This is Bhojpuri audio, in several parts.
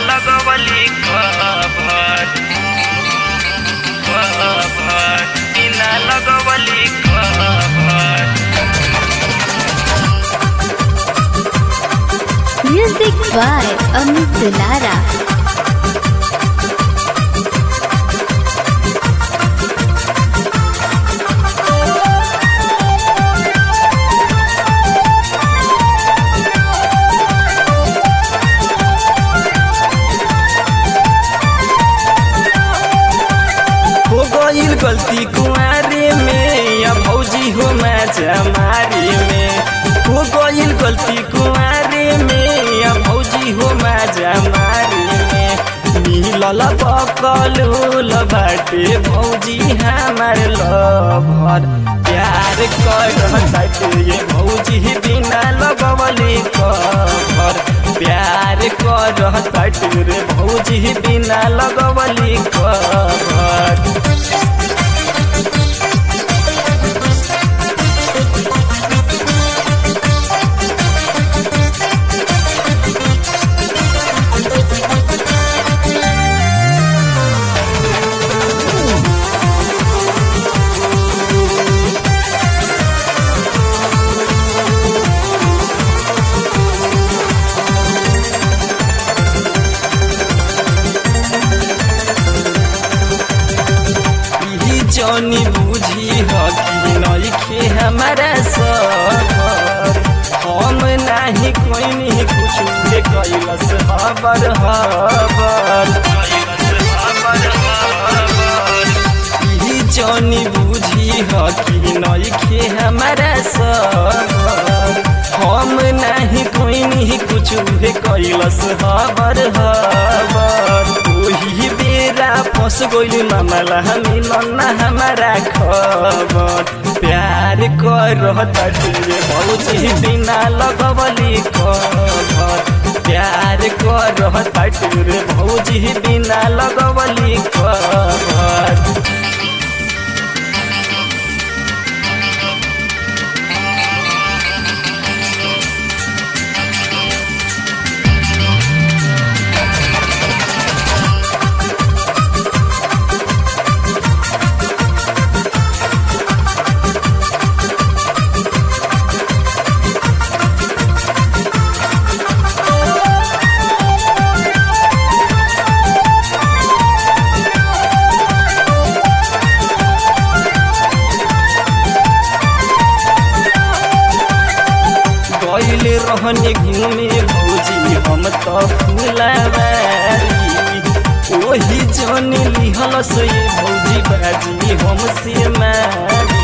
लगवली खबर खबर बिना लगवली खबर Music by Amit Dulara. हो गईल गलती कुआरे में या भौजी हो मैचा मारे में हो गईल गलती कुआरे में या भौजी हो मैचा मारे में मिलल बकलूल बाटे भौजी हमार लभर प्यार कर बाटे ये भौजी बिना लगवली कबर प्यार कर बाटे रे भौजी बिना लगवली कबर ई जौनी बुझी ह कि नइखे हमारा सबर हम नाही कोइनी कुछ ले कैलस हबर हबर ई जौनी बुझी ह कि नइखे हमारा सबर हम नाही कोइनी कुछ ले कैलस हबर हबर ओही बेरा फस गइल मामला मिलन ना हमारा खबर प्यार कर तटे भौजी बिना लगवली खबर प्यार कर तटे भौजी बिना लगवली खबर गइल रहने घूमे भौजी हम त फुलवारी ओही जन लिहल से भौजी बाजी हम से मारी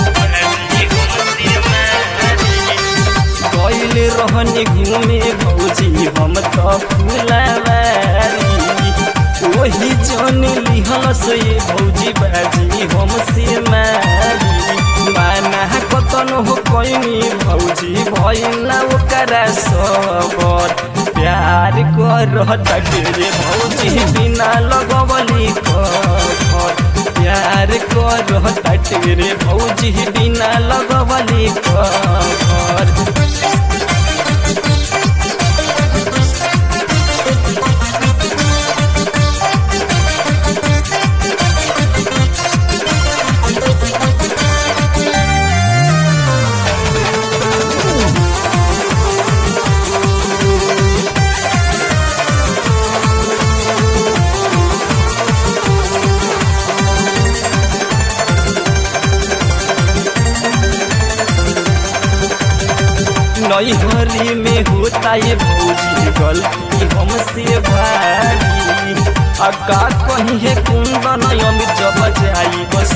गइल रहने घूमे भौजी हम त फुलवारी ओही जन लिहल से भौजी बाजी हम से मारी माना कतन हो कैनी भौजी भैला ओकरा सबर प्यार कर तटे भौजी बिना लगवली खबर प्यार कर तटे भौजी बिना लगवली खबर नैहरी में होता ये भौजी गलती हमसे भारी अका कहीं है कुंदन अमित जब जाई बस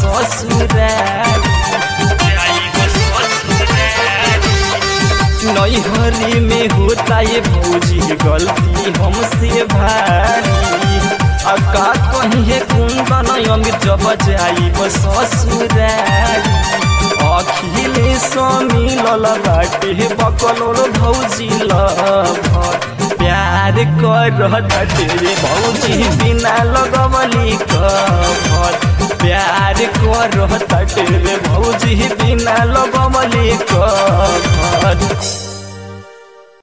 नैहरी में होता ये भौजी गलती हमसे भारी अका कहीं है कुंदन अमित जब जाई बस ससुरारी अखिले मिलल बाटे बकलोल भौजी लभर प्यार कर तटे भौजी बिना लगवली कभर प्यार कर तटे भौजी बिना लगवली कभर